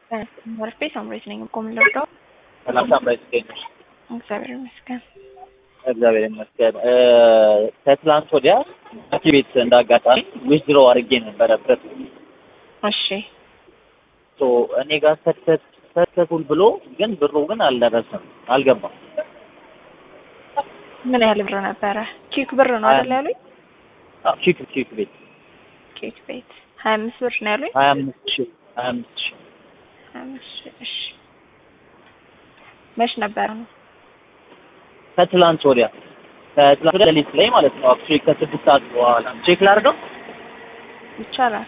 መርፌ ሳምሬት ነኝ። ቆም ልርዳው። ሰላም ሳምራዊት እንዴት ነሽ? እግዚአብሔር ይመስገን። እግዚአብሔር ይመስገን። ከትላንት ወዲያ ሐኪም ቤት እንዳጋጣሚ ዊዝድሮ አድርጌ ነበረ ብረት እሺ ሶ እኔ ጋር ሰተት ሰተቱል ብሎ ግን ብሩ ግን አልደረሰም፣ አልገባም። ምን ያህል ብር ነበረ? ኬክ ብር ነው አይደል ያሉኝ? አዎ ቺክ ቺክ ቤት ኬክ ቤት ሀያ አምስት ብር ነው ያሉኝ። ሀያ አምስት ሺህ ሀያ አምስት ሺህ ሀያ አምስት ሺህ እሺ። መች ነበረ ነው? ከትላንት ወዲያ ከትላንት ወዲያ ሌሊት ላይ ማለት ነው። አክቹዋሊ ከስድስት ሰዓት በኋላ ቼክ ላድርገው። ይቻላል።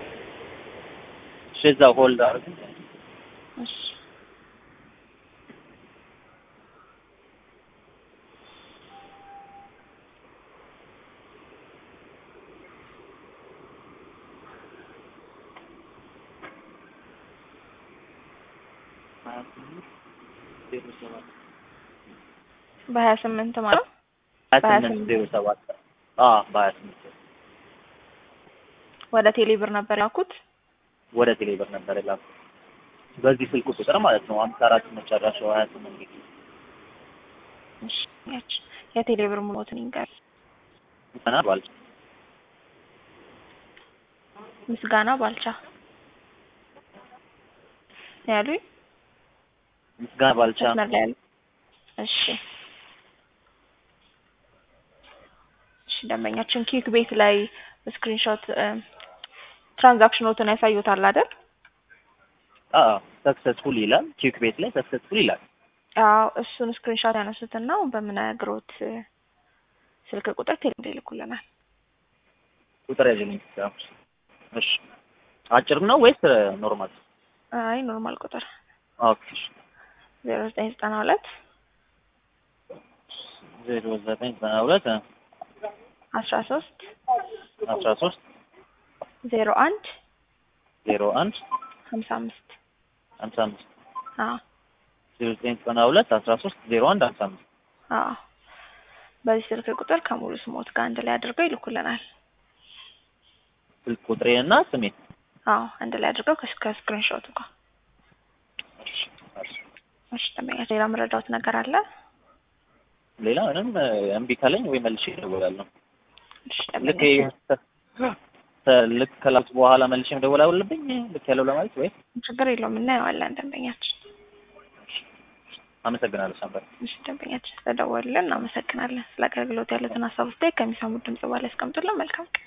እሺ እዛ ሆልድ አድርግ። እሺ በሀያ ስምንት ማለት ነው። ሀያ ስምንት ዜሮ ሰባት አዎ በሀያ ስምንት ወደ ቴሌ ብር ነበር ያልኩት። ወደ ቴሌብር ነበር የላኩት በዚህ ስልክ ቁጥር ማለት ነው። አምሳ አራት መጨረሻው ሀያ ስምንት እሺ ያች የቴሌ ብር ሙሉትን ይንገር። ምስጋና ባልቻ ምስጋና ባልቻ ያሉኝ ምስጋና ባልቻ መስመር ላይ ያሉ። እሺ እሺ ደንበኛችን ኬክ ቤት ላይ ስክሪንሾት ትራንዛክሽኖትን ያሳዩታል አይደል? አዎ ሰክሰስፉል ይላል። ቼክ ቤት ላይ ሰክሰስፉል ይላል። አዎ እሱን ስክሪንሾት ያነሱትና በምነግሮት ስልክ ቁጥር ቴሌ ይልኩልናል። ቁጥር ያዥልኝ። እሺ አጭር ነው ወይስ ኖርማል? አይ ኖርማል ቁጥር ኦኬ ዜሮ ዘጠኝ ዘጠና ሁለት ዜሮ ዘጠኝ ዘጠና ሁለት አስራ ሶስት አስራ ሶስት ዜሮ አንድ ዜሮ አንድ ሀምሳ አምስት ሀምሳ አምስት አዎ ዜሮ ዘጠኝ ዘጠና ሁለት አስራ ሶስት ዜሮ አንድ ሀምሳ አምስት አዎ በዚህ ስልክ ቁጥር ከሙሉ ስሞት ጋር አንድ ላይ አድርገው ይልኩልናል። ስልክ ቁጥሬን እና ስሜን አዎ አንድ ላይ አድርገው ከስክሪንሾቱ ጋር። እሺ፣ እሺ። እሺ ደንበኛ ሌላ መረዳት ነገር አለ? ሌላ ምንም እምቢ ካለኝ ወይ መልሼ እደውላለሁ። እሺ ልክ ደንበኛ ተ- ልክ ከላኩት በኋላ መልሼ መደወል አለብኝ ልክ ያለው ለማለት ወይ? ችግር የለውም እናየዋለን ደንበኛችን። አመሰግናለሁ ሳምበር። እሺ ደንበኛችን ስለደወሉልን እናመሰግናለን። ስለ አገልግሎት ያሉትን ሀሳብ ውስጥ ከሚሰሙት ድምጽ በኋላ ያስቀምጡልን። መልካም ቀን።